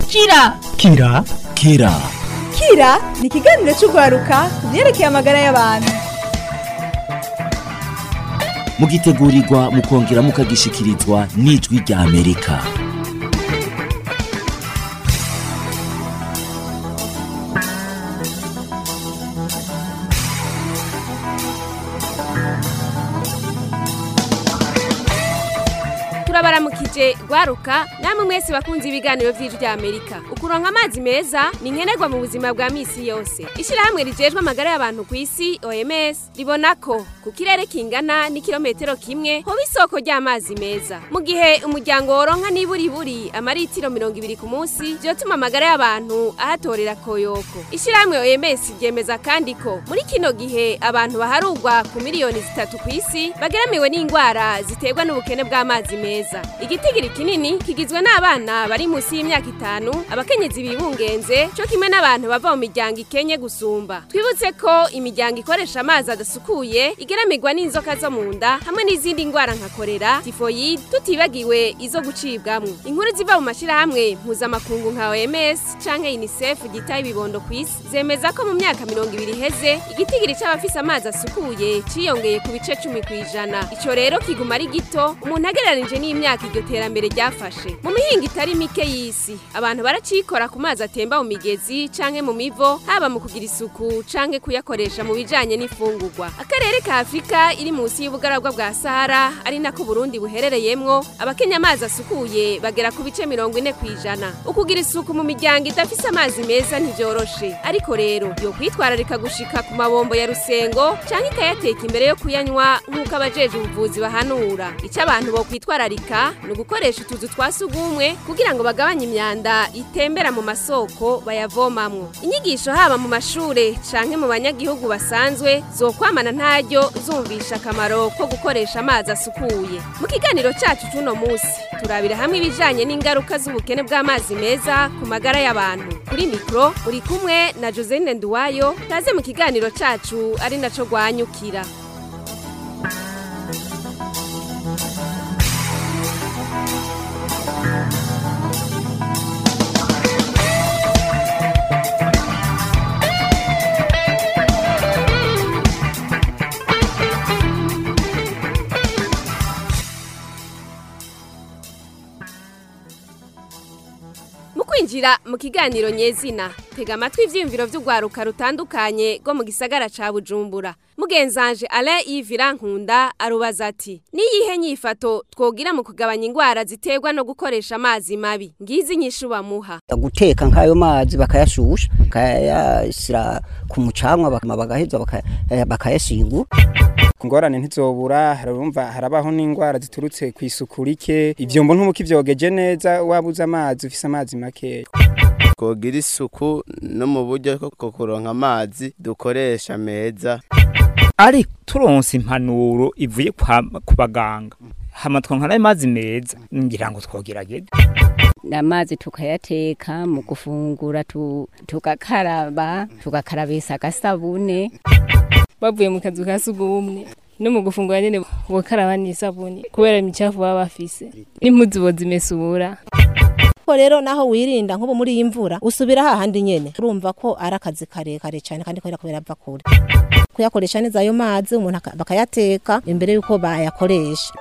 kira kira kira kira ni ikiganiro cy'urwaruka ku byerekeye amagara y'abantu mugitegurirwa mukongera mukagishikirizwa n'ijwi rya amerika turabaramukije rwaruka namwe mwese bakunze ibiganiro vy'ijwi rya amerika ukuronka amazi meza ni nkenerwa mu buzima bwa misi yose ishirahamwe rijejwe amagara y'abantu ku isi oms ribona ko ku kirere kingana n'ikirometero kimwe hoba isoko ry'amazi meza mu gihe umuryango woronka niburiburi amaritiro mirongo ibiri ku munsi vyotuma amagara y'abantu ahatorera koyoko ishirahamwe oms ryemeza kandi ko muri kino gihe abantu baharugwa ku miliyoni zitatu ku isi bageramiwe n'ingwara ziterwa n'ubukene bw'amazi meza meza igitigiri kinini kigizwe n'abana bari munsi y'imyaka itanu abakenyezi bibungenze cyo kimwe n'abantu bava mu miryango ikenye gusumba twibutse ko imiryango ikoresha amazi adasukuye igeramirwa n'inzoka zo mu nda hamwe n'izindi ndwara nka korera tifoyide tutibagiwe izo gucibwamwo inkuru ziva mu mashyirahamwe mpuzamakungu nka oms canke unicef gitaye ibibondo ku isi zemeza ko mu myaka mirongo ibiri iheze igitigiri c'abafise amazi asukuye ciyongeye ku bice cumi ku ijana ico rero kiguma ari gito umuntu agereranije n'imyaka iryo terambere ryafashe mu mihinga itari mike y'isi abantu baracikora ku mazi atemba mu migezi canke mu mivo haba mu kugira isuku canke kuyakoresha mu bijanye n'ifungurwa akarere ka afurika iri munsi y'ubugaragwa bwa sahara ari nako burundi buherereyemwo abakenya amazi asukuye bagera ku bice mirongo ine ku ijana ukugira isuku mu miryango idafise amazi meza ntivyoroshe ariko rero yo kwitwararika gushika ku mabombo ya rusengo canke ikayateka imbere yo kuyanywa nk'uko abajeje ubuvuzi bahanura ico abantu bo kwitwararika ni ugukoresha utuzu twa sugumwe kugira ngo bagabanye imyanda itembera mu masoko bayavomamwo inyigisho haba mu mashure canke mu banyagihugu basanzwe zokwamana ntaryo zumvisha akamaro ko gukoresha amazi asukuye mu kiganiro cacu c'uno musi turabira hamwe ibijanye n'ingaruka z'ubukene bw'amazi meza ku magara y'abantu kuri mikro uri kumwe na Joseline Nduwayo taze mu kiganiro cacu ari naco gwanyukira kwinjira mu kiganiro nyezina tega amatwi ivyiyumviro vy'urwaruka rutandukanye rwo mu gisagara ca bujumbura mugenzanje alain yves nkunda arubaza ati niyihe nyifato twogira mu kugabanya ingwara ziterwa no gukoresha amazi mabi ngizi inyishu bamuha guteka nk'ayo mazi bakayashusha bakayashyira ku mucanwa bagaheza bakayashingura ingorane ntizobura harumva harabaho n'indwara ziturutse ku isuku rike ivyombo ntumukivyogeje neza wabuze amazi ufise amazi makeya twogira isuku no mu buryo bwo kuronka amazi dukoresha meza ari turonse impanuro ivuye ku baganga hama twonkana amazi meza ngira ngo twogerageze amazi tukayateka mu gufungura tugakaraba tugakarabisa agasabune bavuye mu kazu ka sugumwe no mu gufungura nyene bokaraba n'isabuni kubera imicafu baba bafise n'impuzu bozimesura ko rero naho wirinda nk'ubu muri iyi mvura usubira hahandi nyene urumva ko ari akazi karekare cyane kandi kubera kubera ava kure kuyakoresha neza ayo mazi umuntu bakayateka imbere y'uko bayakoresha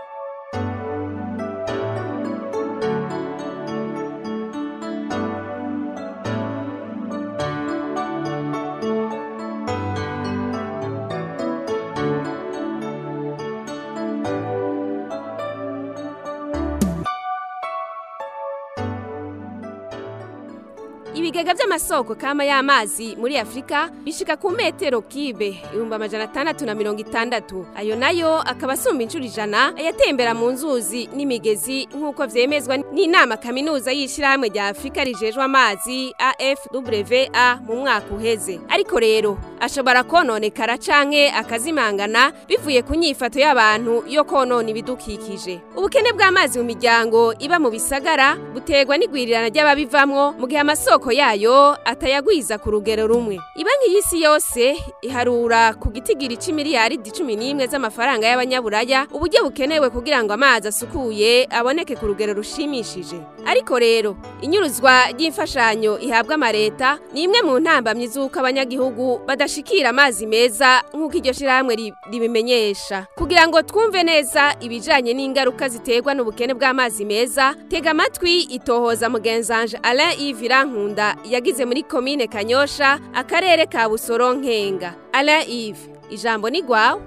ibigega vy'amasoko kama y'amazi muri Afrika bishika ku metero kibe ibihumbi amajana atandatu na mirongo itandatu ayo nayo akaba asumba inshuro ijana ayatembera mu nzuzi n'imigezi nk'uko vyemezwa n'inama kaminuza y'ishirahamwe rya Afrika rijejwe amazi AFWA mu mwaka uheze ariko rero ashobora kononekara canke akazimangana bivuye ku nyifato y'abantu yo konona ibidukikije ubukene bw'amazi mu miryango iba mu bisagara buterwa n'igwirirana ry'ababivamwo mu gihe amasoko amasoko yayo atayagwiza ku rugero rumwe ibanki y'isi yose iharura ku gitigiri c'imiliyaridi cumi n'imwe z'amafaranga y'abanyaburaya uburyo bukenewe kugira ngo amazi asukuye aboneke ku rugero rushimishije ariko rero inyuruzwa ry'imfashanyo ihabwa amareta ni imwe mu ntambamyi z'uko abanyagihugu badashikira amazi meza nk'uko iryo shirahamwe ri- ribimenyesha kugira ngo twumve neza ibijanye n'ingaruka ziterwa n'ubukene bw'amazi meza tega amatwi itohoza mugenzanje Alain Yves Irankunda yagize muri komine Kanyosha akarere ka Busoro Nkenga Alain Yves ijambo ni gwawe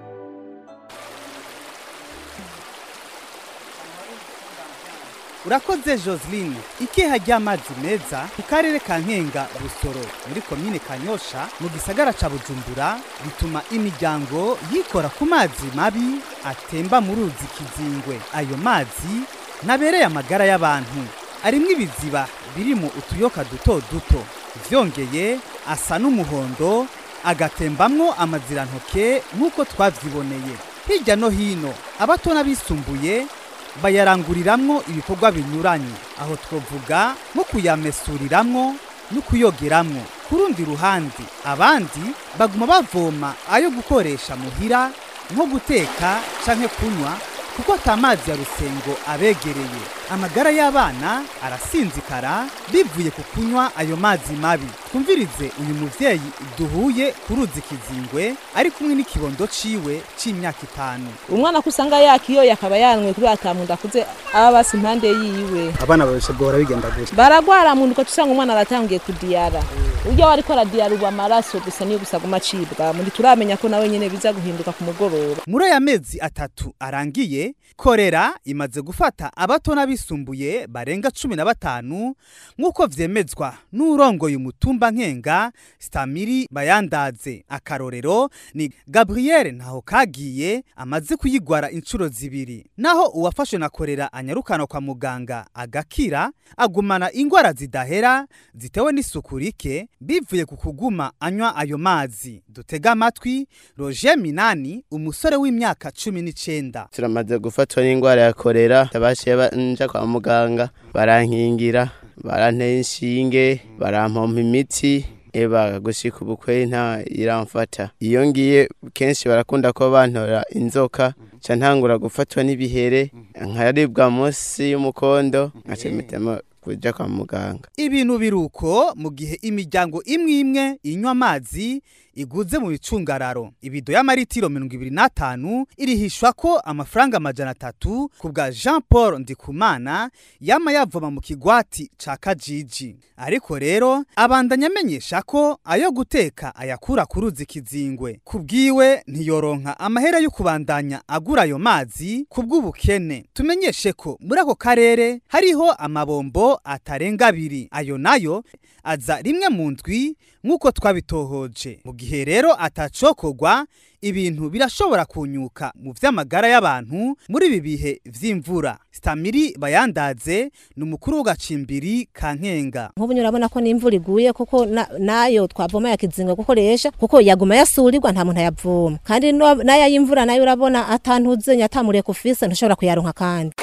urakoze joseline ikeha ry'amazi meza ku karere ka nkenga busoro muri komine kanyosha mu gisagara ca bujumbura bituma imiryango yikora ku mazi mabi atemba mu ruzi kizingwe ayo mazi ntabereye amagara y'abantu arimwo ibiziba birimo utuyoka duto duto vyongeye asa n'umuhondo agatembamwo amazirantoke nk'uko twavyiboneye hirya no hino abato n'abisumbuye bayaranguriramwo ibikorwa binyuranye aho twovuga nko kuyamesuriramwo no kuyogeramwo ku rundi ruhande abandi baguma bavoma ayo gukoresha muhira nko guteka canke kunywa kuko atamazi ya rusengo abegereye amagara y'abana arasinzikara bivuye ku kunywa ayo mazi mabi twumvirize uyu muvyeyi duhuye ku ruzi kizingwe ari kumwe n'ikibondo ciwe c'imyaka itanu umwana ko usanga yakiyoye akaba yanwe kubera atamunda akuze aba basi impande yiwe abana babeshe bwora bigenda gutya baragwara mu nduka usanga umwana aratangiye kudiyara uburyo wariko aradiyara ubu amaraso gusa niyo gusa aguma acibwa muri turamenya ko nawe nyene biza guhinduka ku mugoroba muri aya mezi atatu arangiye korera imaze gufata abato n'abisumbuye barenga cumi na batanu nk'uko vyemezwa n'urongoye umutumba nkenga stamiri bayandaze akarorero ni gabriel ntaho kagiye amaze kuyigwara inshuro zibiri naho uwafashwe na korera anyarukana kwa muganga agakira agumana ingwara zidahera zitewe n'isuku rike bivuye ku kuguma anywa ayo mazi dutega amatwi roger minani umusore w'imyaka cumi n'icenda turamaze gufatwa n'indwara ya korera tabashiye banja kwa muganga barankingira baranteye inshinge barampompa imiti eba gushika ubukwe nta iramfata iyo ngiye kenshi barakunda ko bantora inzoka ca ntangura gufatwa n'ibihere nkaribwa munsi y'umukondo nkaca mpitamo kuja kwa muganga ibintu biruko mu gihe imiryango imwe imwe inywa amazi iguze mu bicungararo ibido y'amaritiro mirongo ibiri n'atanu irihishwa ko amafaranga amajana atatu ku bwa jean paul ndikumana yama yavoma mu kigwati ca kajiji ariko rero abandanya amenyesha ko ayo guteka ayakura ku ruzi kizingwe ku bwiwe ntiyoronka amahera yo kubandanya agura ayo mazi ku bw'ubukene tumenyeshe ko muri ako karere hariho amabombo atarenga abiri ayo nayo aza rimwe mu ndwi nk'uko twabitohoje mu gihe rero atacokorwa ibintu birashobora kunyuka mu vy'amagara y'abantu muri ibi bihe vy'imvura stamiri bayandaze ni umukuru w'agacimbiri ka nkenga nk'ubu urabona ko n'imvura iguye kuko na- nayo twavoma yakizinga gukoresha kuko yaguma yasurirwa nta muntu ayavoma kandi no- n'aya y'imvura nayo urabona atantuzenya atamuriye kufise ntushobora kuyaronka kandi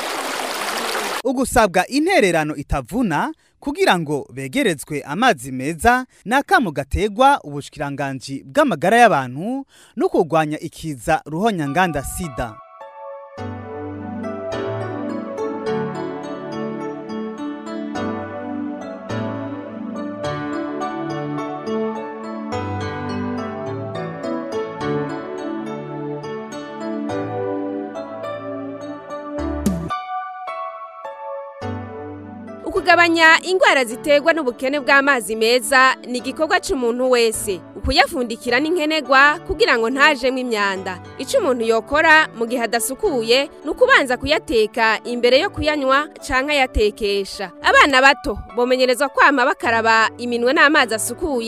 ugusabwa intererano itavuna kugira ngo begerezwe amazi meza ni akamo gategwa ubushikiranganji bw'amagara y'abantu no kurwanya ikiza ruhonyanganda sida ukugabanya ingwara ziterwa n'ubukene bw'amazi meza ni igikorwa c'umuntu wese ukuyafundikira n'inkenegwa kugira ngo ntajemwo imyanda ico umuntu yokora mu gihe adasukuye ni ukubanza kuyateka imbere yo kuyanywa canke ayatekesha abana bato bomenyerezwa kwama bakaraba iminwe n'amazi asukuye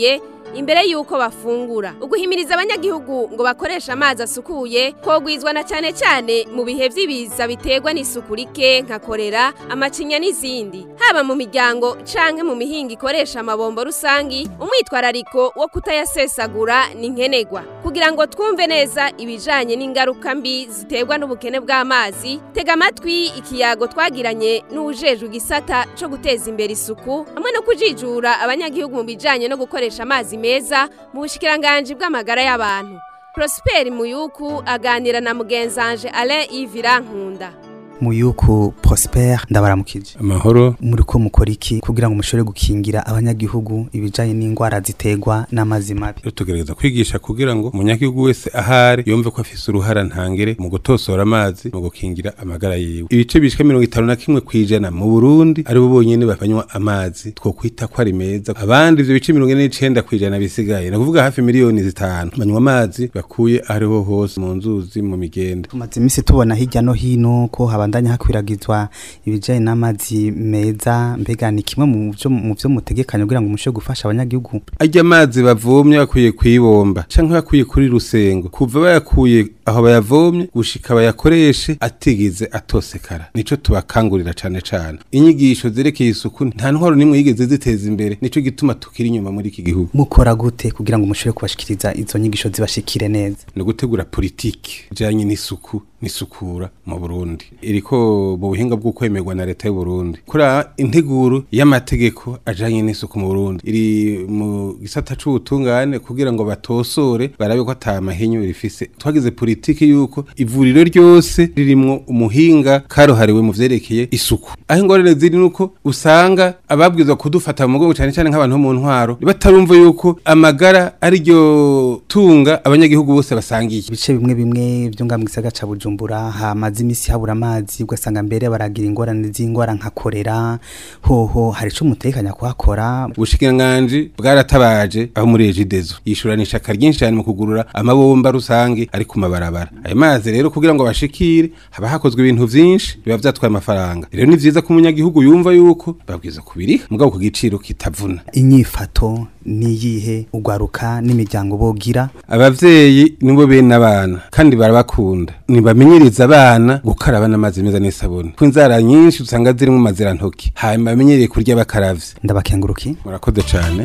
imbere y'uko bafungura uguhimiriza abanyagihugu ngo bakoreshe amazi asukuye kogwizwa na cyane cyane mu bihe by'ibiza biterwa n'isuku rike nka korera amacinya n'izindi haba mu miryango canke mu mihinga ikoresha amabombo rusangi umwitwarariko wo kutayasesagura ni nkenegwa kugira ngo twumve neza ibijanye n'ingaruka mbi ziterwa n'ubukene bw'amazi tega amatwi ikiyago twagiranye n'ujejwe igisata co guteza imbere isuku hamwe no kujijura abanyagihugu mu bijanye no gukoresha amazi meza mu bushikiranganje bw'amagara y'abantu Prosper Muyuku aganira na mugenzanje Alain Yves Nkunda muyuku prosper ndabaramukije amahoro muri ko mukora iki kugira ngo mushobore gukingira abanyagihugu ibijanye n'indwara ziterwa n'amazi mabi tugerageza kwigisha kugira ngo umunyagihugu wese ahari yumve ko afise uruhara ntangere mu gutosora amazi mu gukingira amagara yiwe ibice bishika mirongo itanu na kimwe kwijana mu burundi aribo bonyene banywa amazi twokwita ko ari meza abandi ivyo bice mirongo ine n'icenda kwijana bisigaye ni ukuvuga hafi miliyoni zitanu banywa amazi bakuye ahariho hose mu nzuzi mu migende tumaze iminsi tubona hirya no hino ko habandanya hakwiragizwa ibijanye n'amazi meza mbega ni kimwe mu vyo mu vyo mutegekanya kugira ngo mushobore gufasha abanyagihugu arya amazi bavomye bakuye kwibomba canke bakuye kuri rusengo kuva bayakuye aho bayavomye gushika bayakoreshe atigeze atosekara nico tubakangurira cane cane inyigisho zerekeye isuku nta ntwaro nimwe yigeze ziteza imbere nico gituma tukiri inyuma muri iki gihugu mukora gute kugira ngo mushobore kubashikiriza izo nyigisho zibashikire neza ni gutegura politiki ijanye n'isuku n'isukura mu Burundi iriko mu buhinga bwo kwemerwa na leta y'u Burundi kura integuro y'amategeko ajanye n'isuku mu Burundi iri mu gisata c'ubutungane kugira ngo batosore barabe ko ata mahinyu rifise twagize politiki yuko ivuriro ryose ririmwo umuhinga karohariwe mu vyerekeye isuku aho ingorane ziri nuko usanga ababwizwa kudufata mu mugongo cyane cyane nk'abantu bo mu ntwaro batarumva yuko amagara ari ryo tunga abanyagihugu bose basangiye ibice bimwe bimwe byo ngambwe gisagara ca Bujumbura hamaze imisi habura amazi ugasanga mbere baragira ingorane z'ingwara nka korera hoho hari ico mutekanya kuhakora ubushikiranganji bwaratabaje aho muri ejidezo yishurana ishaka ryinshi cyane mu kugurura amabomba rusange ari ku mabarabara ayo mazi rero kugira ngo bashikire haba hakozwe ibintu vyinshi biba vyatwaye amafaranga rero ni vyiza ko umunyagihugu yumva yuko babwiza kubiriha mugabo ku giciro kitavuna inyifato niyihe ugwaruka n'imiryango bogira abavyeyi nibo bene abana kandi barabakunda nibamenyereza abana gukaraba n'amazi meza n'isabuni ko inzara nyinshi usanga zirimo mazirantoki hanyuma bamenyereye kurya bakaravye ndabakenguruki murakoze cane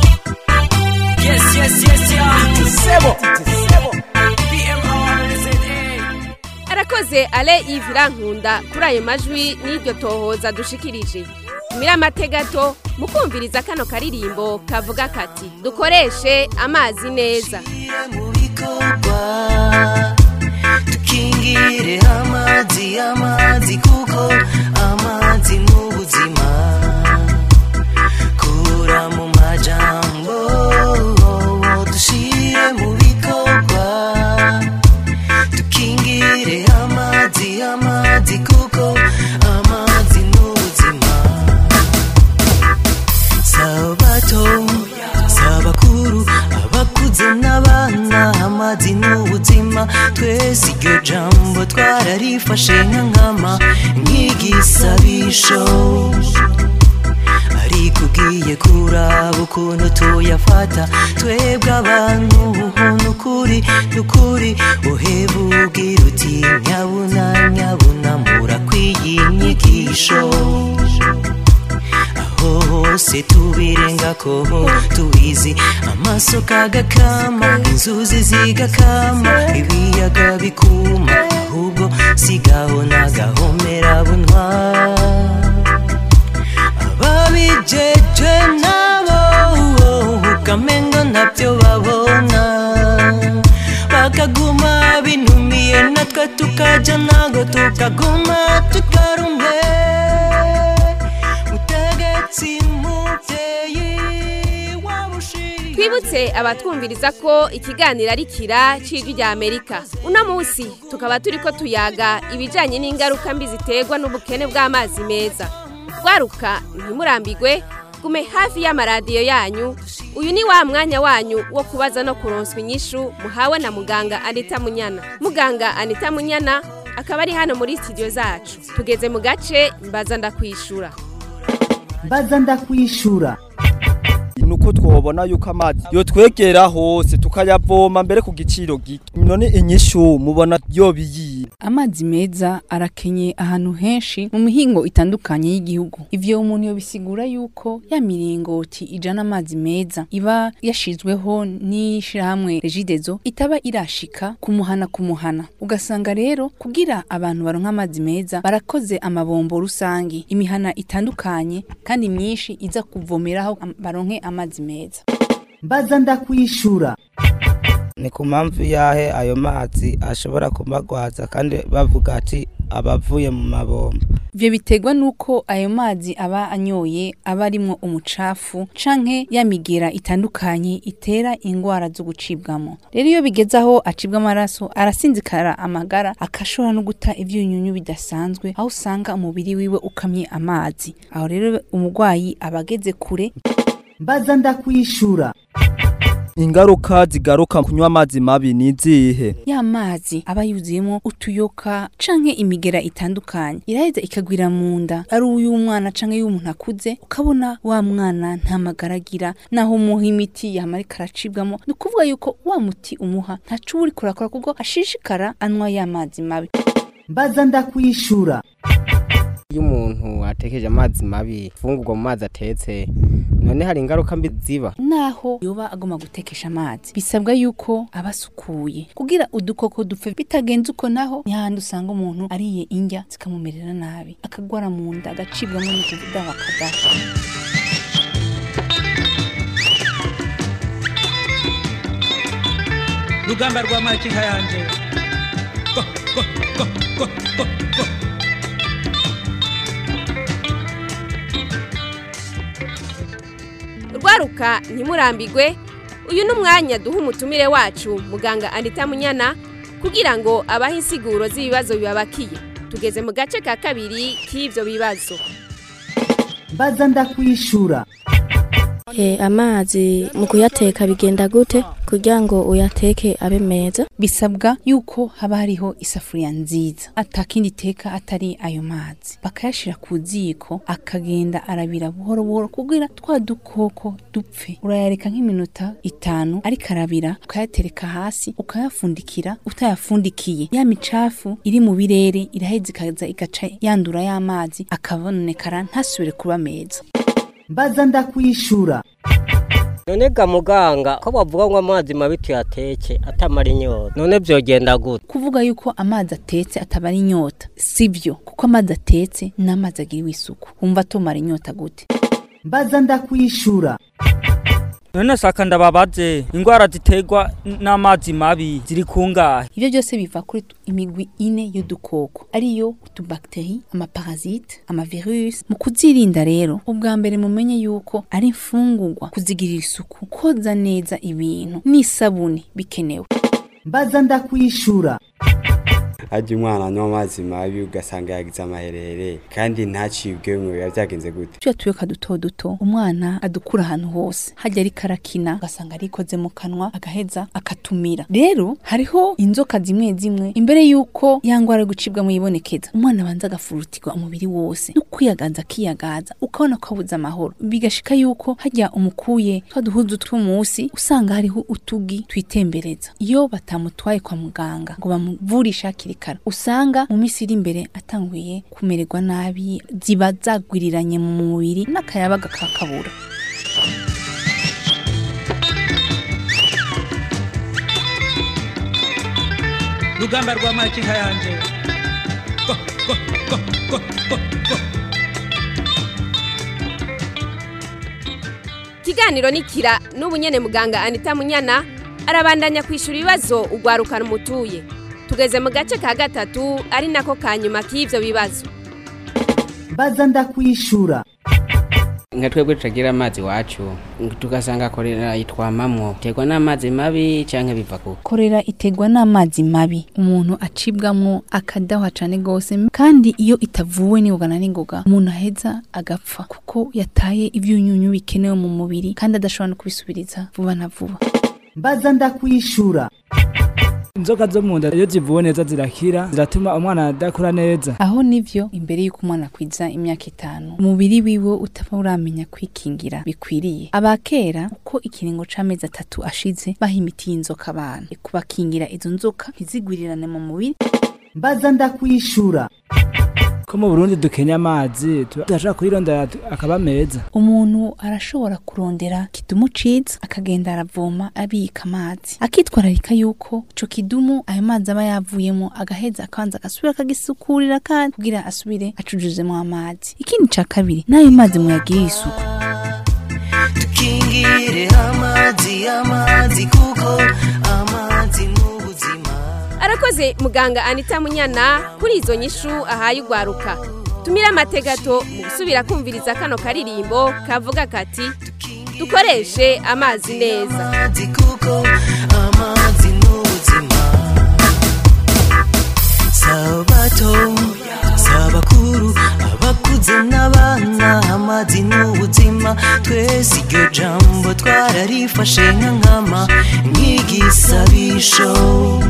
Yes, yes, yes, yeah. Sebo, sebo. BMR, arakoze ale Yves Nkunda kuri ayo majwi n'iryo tohoza dushikirije tumira amategato mukumviriza kano karirimbo kavuga kati dukoreshe amazi neza dukingire amazi amazi kuko amazi mu buzima kura mu majambo dushire mu bikorwa dukingire amazi amazi kuko amazi ni ubuzima sabato sabakuru abakuze n'abana amazi ni ubuzima twese iryo jambo twararifashe nka nkama nk'igisabisho ariko ugiye kuraba ukuntu tuyafata twebwe abantu nukuri nukuri uheba ugira uti nyabuna nyabuna murakwiye inyigisho aho hose tubirengako tubizi amasoko agakama inzuzi zigakama ibiyaga bikuma ahubwo sigaho nagahomera bunwa ababijeje nabo ukamenga ntabyo babona bakaguma binumiye natwe tukaja nago tukaguma tukarumwe mutegetsi muvyeyi wabushiriye twibutse abatwumviriza ko ikiganiro ari kira c'ijwi rya amerika uno munsi tukaba turiko tuyaga ibijanye n'ingaruka mbi ziterwa n'ubukene bw'amazi meza rwaruka ntimurambigwe gume hafi y'amaradiyo yanyu uyu ni wa mwanya wanyu wo kubaza no kuronswa inyishu muhawe na muganga anita munyana muganga anita munyana akaba ari hano muri studio zacu tugeze mu gace mbaza ndakwishura mbaza ndakwishura ni yuko twobona yuko amazi yotwegera hose tukayavoma mbere ku giciro gito none inyishu mubona yobiyiye amazi meza arakenye ahantu henshi mu mihingo itandukanye y'igihugu ivyo umuntu yobisigura yuko ya miringoti ijana amazi meza iba yashizweho n'ishirahamwe regidezo itaba irashika kumuhana kumuhana ugasanga rero kugira abantu baronka amazi meza barakoze amabombo rusangi imihana itandukanye kandi myinshi iza kuvomeraho am- baronke amazi meza mbaza ndakwishura ni ku mpamvu yahe ayo mazi ashobora kumagwaza kandi bavuga ati abavuye mu mabombo Ivyo biterwa nuko ayo mazi aba anyoye aba arimwo umucafu canke ya migera itandukanye itera ingwara zo gucibwamo. Rero iyo bigeze aho acibwa amaraso arasinzikara amagara akashobora no guta ivyunyunyu bidasanzwe aho usanga umubiri wiwe ukamye amazi. Aho rero umugwayi aba ageze kure mbaza ndakwishura ingaruka zigaruka kunywa amazi mabi ni izihe ya mazi aba yuzuyemo utuyoka canke imigera itandukanye iraheza ikagwira mu nda ari uy'umwana canke y'umuntu akuze ukabona wa mwana nta magara agira naho umuha imiti yamara ikaracibwamo ni ukuvuga yuko wa muti umuha ntaco uba uriko urakora kuko ashishikara anywa ya mazi mabi mbaza ndakwishura iyo umuntu atekeje amazi mabi fungurwa mu mazi atetse none hari ingaruka mbi ziba naho yoba agomba gutekesha amazi bisabwa yuko aba asukuye kugira udukoko dupfe bitagenze uko naho ni hahandi usanga umuntu ariye indya zikamumerera nabi akagwara mu nda agacibwamo n'ukuvuga bakadaha rugamba rwa makinka yanje Go, go, go, go, go, go. rwaruka ntimurambigwe uyu ni umwanya duha umutumire wacu muganga anita munyana kugira ngo abahe insiguro z'ibibazo bibabakiye tugeze mu gace ka kabiri k'ibyo bibazo mbaza ndakwishura Eh, amazi mu kuyateka bigenda gute kugira ngo uyateke abe meza bisabwa yuko haba hariho isafuriya nziza atakindi iteka atari ayo mazi bakayashira ku ziko akagenda arabira buhoro buhoro kugira twa dukoko dupfe urayareka nk'iminota itanu ariko arabira ukayatereka hasi ukayafundikira utayafundikiye ya micafu iri mu birere iraheza ikaza igaca yandura y'amazi akabonekara ntasubire kuba meza mbaza ndakwishura none ga muganga ko bavuga ngo amazi mabi tuyateke atamara inyota none byogenda gute kuvuga yuko amazi atetse atabara inyota sivyo kuko amazi atetse n'amazi agiriwe isuku wumva atomara inyota gute mbaza ndakwishura none saka ndababaze ingwara ziterwa n'amazi mabi ziri kungahe ivyo byose biva kuri tu- imigwi ine y'udukoko ariyo utubakteri amaparasite amavirus mu kuzirinda rero ubwa mbere mumenye yuko ari imfungurwa kuzigirira isuku koza neza ibintu n'isabuni bikenewe mbaza ndakwishura hajya umwana anywa amazi mabi ugasanga yagize amaherere kandi ntacibwe mwe biba byagenze gute tuya tuyoka duto duto umwana adukura ahantu hose hajya ariko arakina ugasanga arikoze mu kanwa agaheza akatumira rero hariho inzoka zimwe zimwe imbere y'uko ya ngwara yo gucibwa muyibonekeza umwana abanza agafurutirwa umubiri wose no kwiyagaza akiyagaza ukabona ko abuze amahoro bigashika yuko hajya umukuye twa duhuzu tw'umunsi usanga hariho utugi twitembereza iyo batamutwaye kwa muganga ngo bamuvurishe hakiri kare usanga mu minsi iri imbere atanguye kumererwa nabi ziba zagwiriranye mu mubiri n'akayabaga kakabura rugamba rwa makinka yanje Go, go, go, go, go, go. ikiganiro nikira n'ubu nyene muganga anita munyana arabandanya kwishura ibibazo ugwarukana umutuye tugeze mu gace ka gatatu ari nako ka nyuma k'ivyo bibazo mbaza ndakwishura nka twebwe tutagira amazi iwacu tugasanga korera yitwamamwo terwa n'amazi mabi canke biva ku korera iterwa n'amazi mabi umuntu acibwamwo akadahwa cane gose kandi iyo itavuwe n'ingoga na n'ingoga umuntu aheza agapfa kuko yataye ivyunyunyu bikenewe mu mubiri kandi adashobora no kubisubiriza vuba na vuba mbaza ndakwishura inzoka zo mu nda iyo zivuwe neza zirakira ziratuma umwana adakura neza aho nivyo imbere y'uko umwana akwiza imyaka itanu umubiri wiwe utaba uramenya kwikingira bikwiriye abakera uko ikiringo c'amezi atatu ashize baha imiti y'inzoka abana kubakingira izo nzoka ntizigwirirane mu mubiri mbaza ndakwishura ko mu burundi dukenya amazi turashaka kuyirondera akaba meza umuntu arashobora kurondera kidumu ciza akagenda aravoma abika amazi akitwararika yuko ico kidumu ayo mazi aba yavuyemo agaheza akabanza agasubira akagisukurira kandi kugira asubire acujuzemo amazi ikindi ca kabiri n'ayo mazi muyagirire isuku dukingire amazi amazi kuko amazi n'ubuzima arakoze muganga anita munyana kuri izo nyishu ahaye ugwaruka tumire amategato mu gusubira kumviriza kano karirimbo kavuga kati dukoreshe amazi neza amazi kuko amazi n'ubuzima sabato sabakuru abakuze n'abana amazi n'ubuzima twese iryo jambo twararifashe nka nkama nk'igisabisho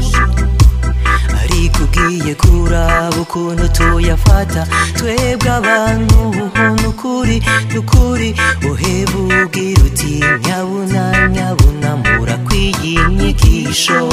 ariko ugiye kuraba ukuntu tuyafata twebwe abantu nukuri nukuri uheba ubwira uti nyabuna nyabuna murakwiye inyigisho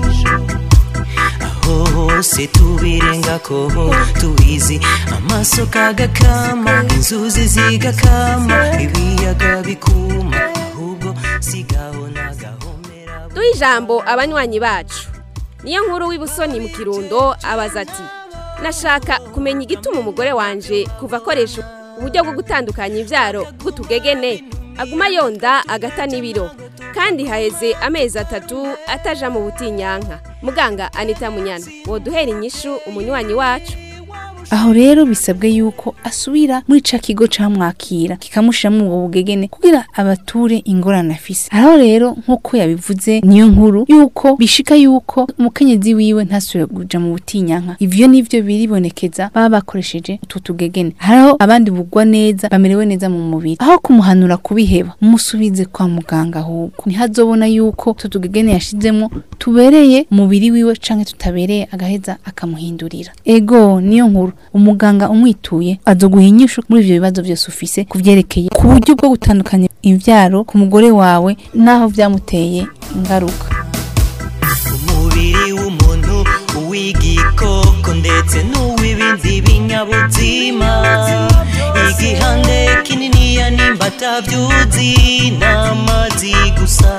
aho hose tubirengako tubizi amasoko agakama inzuzi zigakama ibiyaga bikuma ahubwo sigaho nagahomera duha ijambo abanywanyi bacu niyo nkuru w'ibusoni mu kirundo abaza ati nashaka kumenya igituma umugore wanje kuva akoresha uburyo bwo gutandukanya ibyaro bw'utugegene aguma yonda agata n'ibiro kandi haheze amezi atatu ataja mu butinyanka muganga anita munyana woduhera inyishu umunywanyi wacu aho rero bisabwe yuko asubira muri ca kigo camwakira kikamushiramo ubwo bugegene kugira abature ingorane afise aho rero nk'uko yabivuze niyo nkuru yuko bishika yuko umukenyezi wiwe ntasubire kuja mu butinyanka ivyo nivyo biribonekeza baba bakoresheje utu tugegene hariho abandi bugwa neza bamerewe neza mu mubiri aho kumuhanura kubiheba mumusubize kwa muganga ahubwo ntihazobona yuko utu tugegene yashizemo tubereye umubiri wiwe canke tutabereye agaheza akamuhindurira ego niyo nkuru umuganga umwituye azoguha inyishu muri ivyo bibazo byose ufise kuvyerekeye ku buryo bwo gutandukanya imvyaro ku mugore wawe naho vyamuteye ingaruka umubiri w'umuntu uw'igikoko ndetse n'uw'ibindi binyabuzima igihande kininiya nimba atavyuzi n'amazi gusa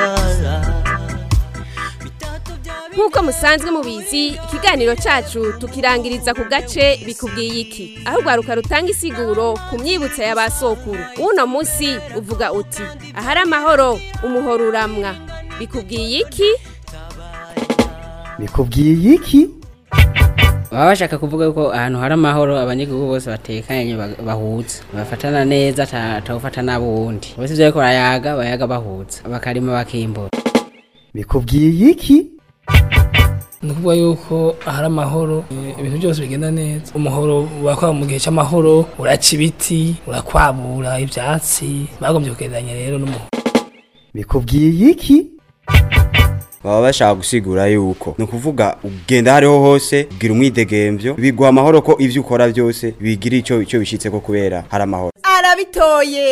nk'uko musanzwe mubizi ikiganiro cyacu tukirangiriza ku gace bikubwiye iki aho urwaruka rutanga isiguro ku myibutso ya ba sokuru uno munsi uvuga uti ahari amahoro umuhoro uramwa bikubwiye iki bikubwiye iki baba bashaka kuvuga ko ahantu hari amahoro abanyagihugu bose batekanye bag- bahuza bafatana neza ata- atawufata n'abuwundi bose ivyo bariko barayaga bayaga bahuza bakarima bakimbura bikubwiye iki ni ukuvuga yuko ahari amahoro eh, ibintu byose bigenda neza umuhoro wakwa mu gihe cy'amahoro uraca ibiti urakwabura ibyatsi bagombye kugereranya rero n'umuhoro bikubwiye iki baba bashaka gusigura yuko ni ukuvuga ugenda hariho hose ugira umwidegemvyo biguha amahoro ko ivyo ukora byose bigira ico ico bishitseko kubera hari amahoro arabitoye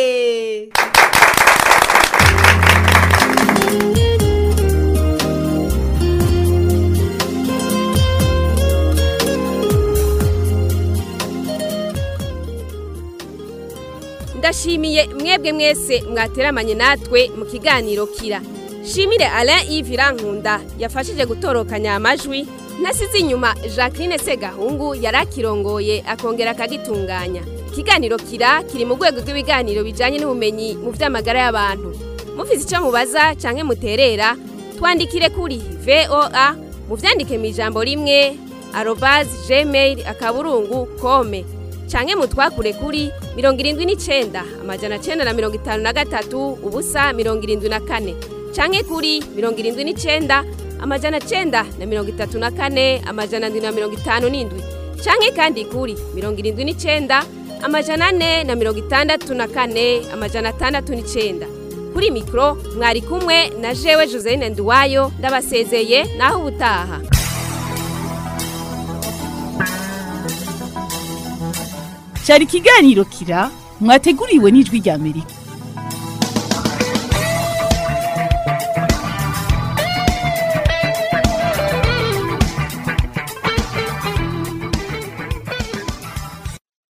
ndashimiye mwebwe mwese mwateramanye natwe mu kiganiro kira shimire alain yves irankunda yafashije gutorokanya amajwi ntasize inyuma jacqueline segahungu yari akirongoye akongera akagitunganya ikiganiro kira kiri mu rwego rw'ibiganiro bijyanye n'ubumenyi mu by'amagara y'abantu mufite icyo mubaza cyangwa muterera twandikire kuri voa mubyandike mu ijambo rimwe arobazi gmail akaburungu kome canke mutwakure kuri mirongo irindwi n'icenda amajana cenda na mirongo itanu na gatatu ubusa mirongo irindwi na kane canke kuri mirongo irindwi n'icenda amajana cenda na mirongo itatu na kane amajana ndwi na mirongo itanu n'indwi canke kandi kuri mirongo irindwi n'icenda amajana ane na mirongo itandatu na kane amajana atandatu n'icenda kuri mikro mwari kumwe na jewe Joseline Nduwayo ndabasezeye naho ubutaha cyari ikiganiro kira mwateguriwe n'ijwi ry'amerika